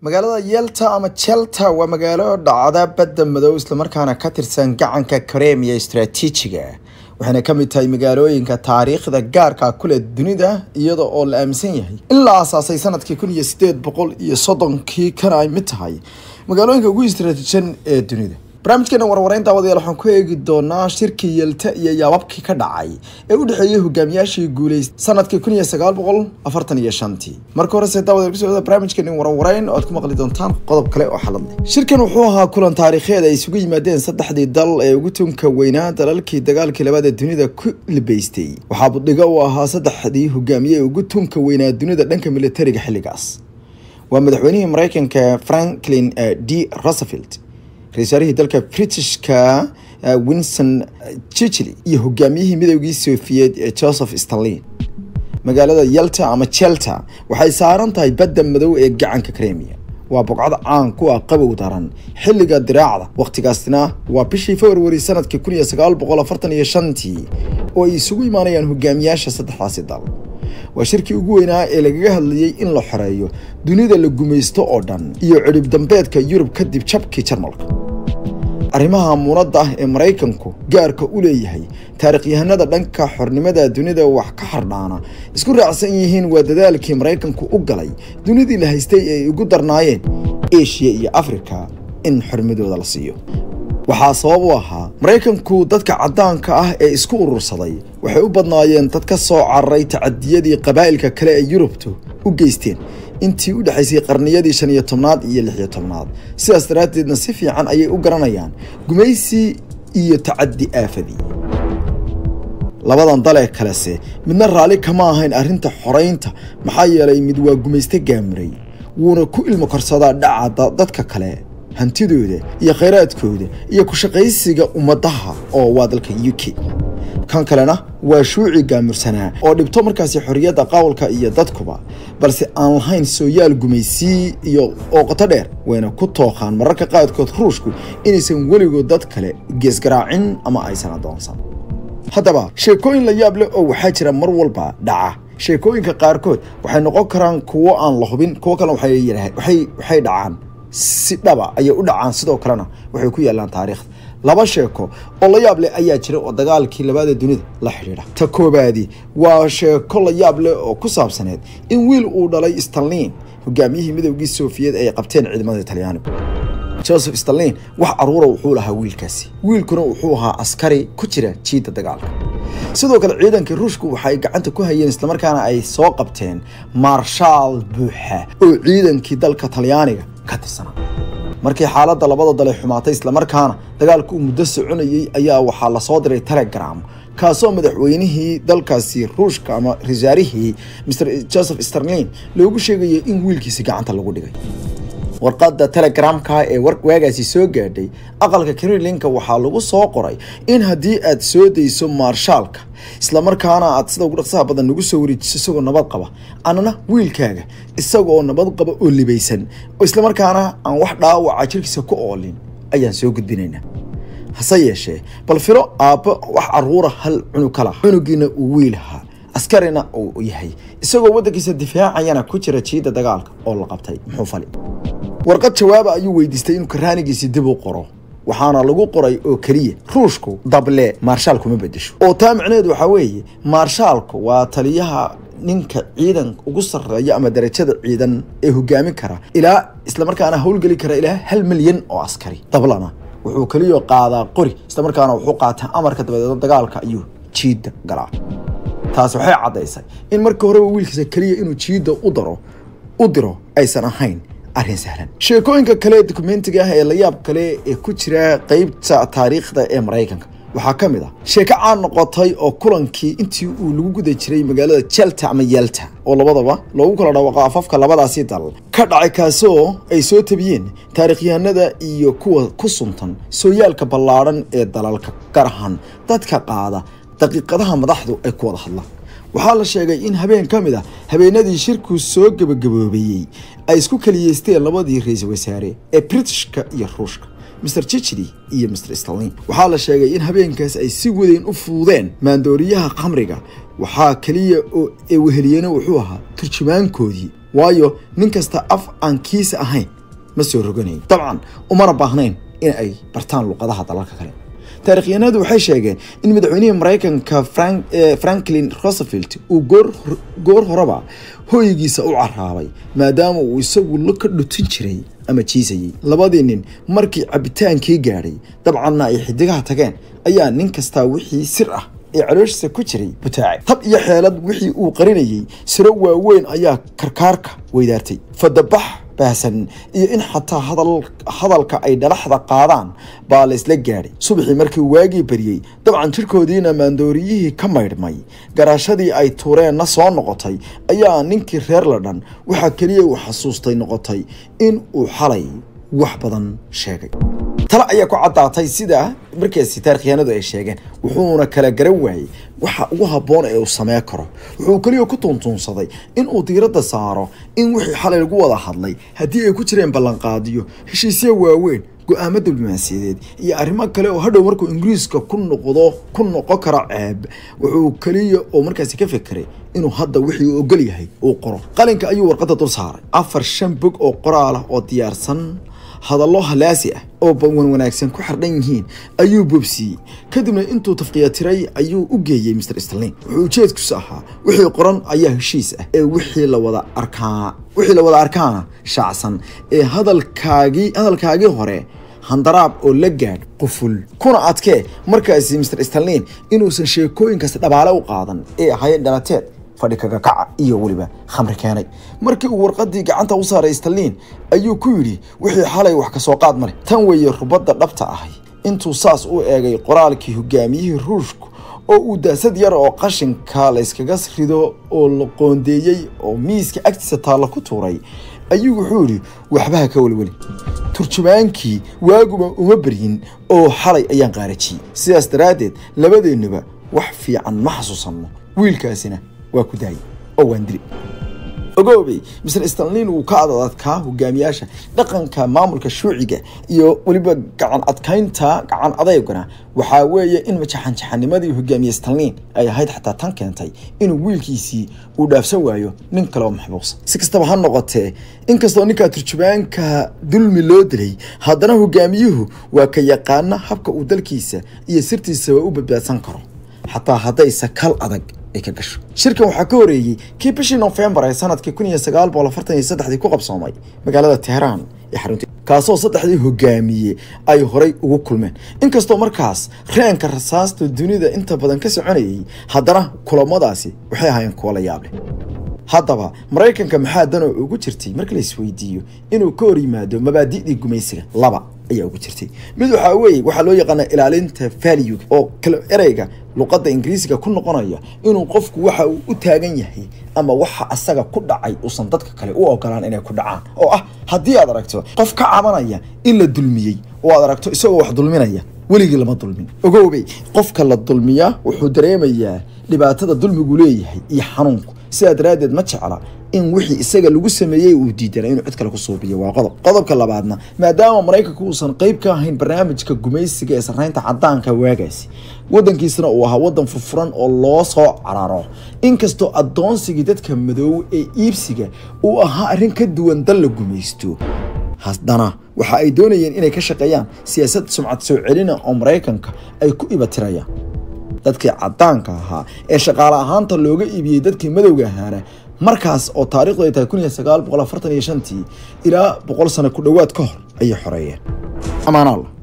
magaalada yelta ama jelta waa magaalo dhacda badda madow islamarkaana ka tirsan gacanka karemiya istaraatiijiga waxayna ka mid tahay magaalooyinka taariikhda gaarka kule dunida iyada oo la aaminsan yahay in la aasaasay sanadkii kun iyo sideed boqol iyo soddonkii kana ay mid tahay magaalooyinka ugu istaraatiijisan ee dunida barnaamijkeena warwareyn daawadayaal waxaan ku eegi doonaa shirkii yelta iyo yaababkii ka dhacay ee u dhexeeyey hogaamiyaashii guuleystay sanadkii kun iyo sagaal boqol afartan iyo shantii marka horese daawadayaal kusoo wada barnaamijkeena warwareyn oo aad ku maqli doontaan qodob kale oo xalad leh shirkan wuxuu ahaa kulan taariikheed ay isugu yimaadeen saddexdii dal ee ugu tunka weynaa dalalkii dagaalkii labaad ee dunida ku libaystay waxaa budhigo uu ahaa saddexdii hogaamiye ee ugu tunka weynaa dunida dhanka militariga xilligaas waa madaxweynihii mareykanka franklin d roosevelt ra-isul wasaarihii dalka britishka winson churchill iyo hogaamiyihii midoogii sofiyeed ee joseph stalin magaalada yelta ama jelta waxay saaran tahay badda madow ee gacanka kremia waa bogcad caan ku ah qabow daran xilliga diraacda wakhtigaasna waa bishii februari sanadkii kun iyo sagaal boqol afartan iyo shantii oo ay isugu imaanayaan hogaamiyaasha saddexdaasi dal waa shirkii ugu weynaa ee lagaga hadlayey in la xoreeyo dunida la gumaysto oo dhan iyo cidhib dambeedka yurub kadib jabkii jarmalka arrimaha muunadda ah ee maraykanku gaarka u leeyahay taarikhyahanada dhanka xornimada dunida wax ka xardhaana isku raacsan yihiin waa dadaalkii maraykanku u galay dunidii la haystay ee ay ugu darnaayeen eshiya iyo afrika in xornimadooda la siiyo waxaa sabab u ahaa maraykanku dadka caddaanka ah ee isku urursaday waxay u badnaayeen dad ka soo cararay tacadiyadii qabaa'ilka kale ee yurubtu u geysteen intii u dhexaysay qarniyadii shan iyo tobnaad iyo lix iyo tobnaad sidaas daraaddeedna si fiican ayay u garanayaan gumaysi iyo tacaddi aafadii labadan dalee kalese midna raalli kama ahayn arrinta xoraynta maxaa yeelay mid waa gumayste gaamuray wuuna ku ilmo korsadaa dhaca dadka kale hantidooda iyo khayraadkooda iyo ku-shaqaysiga ummadaha oo waa dalka u k kan kalena waa shuuci gaamursanaa oo dhibto markaasi xorriyadda qowlka iyo dadkuba balse aan lahayn sooyaal gumaysii iyo ooqoto dheer wayna ku tooqaan mararka qaadkood ruushku inaysan weligood dad kale geesgaraacin ama aysan adoonsan haddaba sheekooyin la yaab leh oo waxaa jira mar walba dhaca sheekooyinka qaarkood waxay noqon karaan kuwo aan la hubin kuwo kalena waxay dhacaan si dhaba ayay u dhacaan sidoo kalena waxay ku yaalaan taariikhda laba sheeko oo la yaab leh ayaa jira oo dagaalkii labaada dunida la xidhiidha ta koobaadi waa sheeko la yaab leh oo ku saabsaneed in wiil uu dhalay stalin hogaamiyihii midoogii sofiyeed ay qabteen ciidamada talyaanigu joseph stalin wax caruura wuxuu lahaa wiilkaasi wiilkuna wuxuu ahaa askari ku jira jiidda dagaalka sidoo kale ciidankii ruushku waxay gacanta ku hayeen islamarkaana ay soo qabteen maarshaal buuxa oo ciidankii dalka talyaaniga ka tirsanaa markii xaaladda labada dale xumaatay islamarkaana dagaalku uu muddo soconayey ayaa waxaa lasoo diray telegram kaasoo madaxweynihii dalkaasi ruushka ama rasaarihii mr joseph sterlin loogu sheegayay in wiilkiisi gacanta lagu dhigay warqadda telegramka ee waagaasi soo gaadhay aqalka kremlinka waxaa lagu soo qoray in haddii aad soo dayso maarshaalka islamarkaana aad sida ugu dhaqsaha badan nagu soo wareejiso isagoo nabad qaba annana wiilkaaga isagaoo nabad qaba oo libaysan islamarkaana aan wax dhaawaca jirkiisa ku oolin ayaan soo gudbinaynaa hase yeeshee bal filo aabbo wax caruura hal cunug ka laha cunugiina uu wiilahaa askarina uu yahay isagoo waddankiisa difaacayana ku jira jiidda dagaalka oo la qabtay muxuu fali warqad jawaaba ayuu weydiistay inuu karaanigiisii dib u qoro waxaana lagu qoray oo keliya ruushku dable maarshaalku ma bedesho oo taa micneheedu waxaa weeye maarshaalku waa taliyaha ninka ciidan ugu sarreeya ama darajada ciidan ee hogaamin kara ilaa islamarkaana howlgeli kara ilaa hal milyan oo askari dablana wuxuu keliya qaadaa qori islamarkaana wuxuu qaataa amarka dabadeed dagaalka ayuu jiidda galaa taas waxay caddaysay in markii horeba wiilkiisa keliya inuu jiidda u daro u diro aysan ahayn arrin sahlan sheekooyinka kale dokumentiga ah ee la yaab kale ee ku jira qeybta taariikhda ee maraykanka waxaa ka mid ah sheeko caan noqotay oo kulankii intii uu lagu guda jiray magaalada jelta ama yelta oo labadaba loogu kala dhawaaqo afafka labadaasi dal ka dhacay kaasoo ay soo tabiyeen taarikhyahanada iyo kuwa ku suntan sooyaalka ballaadhan ee dalalka gaar ahaan dadka qaada daqiiqadaha madaxdu ay ku wada hadlaan waxaa la sheegay in habeen ka mid a habeenadii shirku soo gebagaboobeeyey ay isku kaliyeysteen labadii ra-iisul wasaare ee britishka iyo ruushka mr chichili iyo mr stalin waxaa la sheegay in habeenkaas ay si weyn u fuudeen maandooriyaha khamriga waxaa keliya oo ee weheliyeena wuxuu ahaa turjumaankoodii waayo nin kasta af aan kiisa ahayn ma soo roganayn dabcan umana baahnayn in ay bartaan luqadaha dalalka kale taarikhyahanadu waxay sheegeen in madaxweynihii maraykanka franklin roosevelt uu goor horeba hooygiisa u caraabay maadaama uu isagu la ka dhutin jiray ama jiisayey labadii nin markii cabitaankii gaadhay dabcanna ay xidigaha tageen ayaa nin kastaa wixii sir ah ee calooshiisa ku jiray butaacay tab iyo xeelad wixii uu qarinayey siro waaweyn ayaa karkaarka weydaartay fadabax baahsan iyo in xataa hadalka ay dhalaxda qaadaan baa la isla gaadhay subaxii markii waagii baryey dabcan jirkoodiina maandooriyihii ka maydhmay garaashadii ay tuureenna soo noqotay ayaa ninkii reer la dhan waxaa keliya uu xasuustay noqotay in uu xalay wax badan sheegay tale ayaa ku caddaatay sida markaasi taarikhyahanadu ay sheegeen wuxuuna kala garan waayey waxa ugu habboon ee uu samee karo wuxuu keliya ku tuuntuunsaday in uu diiradda saaro in wixii xalay lagu wada hadlay haddii ay ku jireen ballanqaadiyo heshiisya waaweyn go-aamo diblomaasiyadeed iyo arrimo kale oo hadhow markuu ingiriiska ku noqdo ku noqon karo ceeb wuxuu keliya oo markaasi ka fekeray inuu hadda wixii uu ogol yahay uu qoro qalinka ayuu warqadda dul saaray afar shan bog oo qoraal ah oo diyaarsan hadallo halaasi ah oo wan wanaagsan ku xardhan yihiin ayuu bobsiiyey kadibna intuu tafqiyatiray ayuu u geeyey mr stalin wuxuu ujeedkiisu ahaa wixii qoran ayaa heshiis ah ee wixii lawada arkaa wixii la wada arkaana shaacsan ee hadalkaagii hadalkaagii hore handaraab oo la gaadh quful kuna adkee markaasi mr stalin inuusan sheekooyinkaasi dhabaale u qaadan ee ahaayeen dhalateed fadhi kaga kaca iyo weliba khamri keenay markii uu warqadii gacanta u saaray stalin ayuu ku yidhi wixii xalay wax kasoo qaad male tan weeye rubadda dhabta ahay intuu saas u eegay qoraalkii hogaamiyihii ruushku oo uu daasad yar oo qashinka layskaga rido oo la qoondeeyey oo miiska agtiisa taalla ku tuuray ayuu wuxuu yidhi waxbaha ka welweli turjumaankii waaguba uma beryin oo xalay ayaan qaarajiyey sidaas daraaddeed labadeennuba wax fiican ma xasuusanno wiilkaasina waa ku daayay oo waan dili ogoobey mr stalin uu ka adadkaa hogaamiyaasha dhaqanka maamulka shuuciga iyo weliba gacan adkaynta gacan adeygana waxaa weeye in majaxanjaxanimadii hogaamiye stalin ay ahayd xataa tan keentay inuu wiilkiisii uu dhaafsan waayo nin kale oo maxbuusa si kastaba ha noqotee inkastoo ninkaa turjumaanka dulmi loo dilay haddana hogaamiyuhu waa ka yaqaana habka uu dalkiisa iyo sirtiisaba u badbaadsan karo xataa haddayse kal adag ay ka gasho shirkan waxaa ka horeeyey kii bishii nofembar ee sanadkii kun iyo sagaal boqol afartan iyo saddexdii ku qabsoomay magaalada teheraan ee xarunta kaasoo saddexdii hogaamiye ay horay ugu kulmeen inkastoo markaas reenka rasaasta dunida inta badan ka soconayay haddana kulamadaasi waxay ahaayeen kuwo la yaab leh haddaba maraykanka maxaa danoo ugu jirtay marka la isweydiiyo inuu ka hor yimaado mabaadi'dii gumaysiga laba ayaa ugu jirtay mid waxaa weeye waxaa loo yaqaana ilaalinta value oo kale ereyga luqadda ingiriisiga ku noqonaya inuu qofku waxa uu u taagan yahay ama waxa asaga ku dhacay uusan dadka kale u ogolaan inay ku dhacaan oo ah haddii aad aragto qof ka cabanaya in la dulmiyey oo aad aragto isagoo wax dulminaya weligii lama dulmin ogoobey qofka la dulmiyaa wuxuu dareemayaa dhibaatada dulmigu leeyahay iyo xanuunku sidaa daraaddeed ma jecla in wixii isaga lagu sameeyey uu diidana inuu cid kale ku suubiyo waa qodob qodobka labaadna maadaama maraykanku uusan qayb ka ahayn barnaamijka gumaysiga ee sarreynta caddaanka waagaasi waddankiisana uu ahaa waddan furfuran oo loo soo cararo inkastoo addoonsigii dadka madoow ee iibsiga uu ahaa arrin ka duwan dal la gumaysto haddana waxa ay doonayeen inay ka shaqeeyaan siyaasad sumcad soo celina oo maraykanka ay ku ibatirayaan dadkii caddaanka ahaa ee shaqaale ahaanta looga iibiyey dadkii madowga ahaana markaas oo taarikhdu ay tahay kun iyo sagaal boqol afartan iyo shantii ilaa boqol sano ku dhowaad ka hor ayay xoreeyeen amaanaalla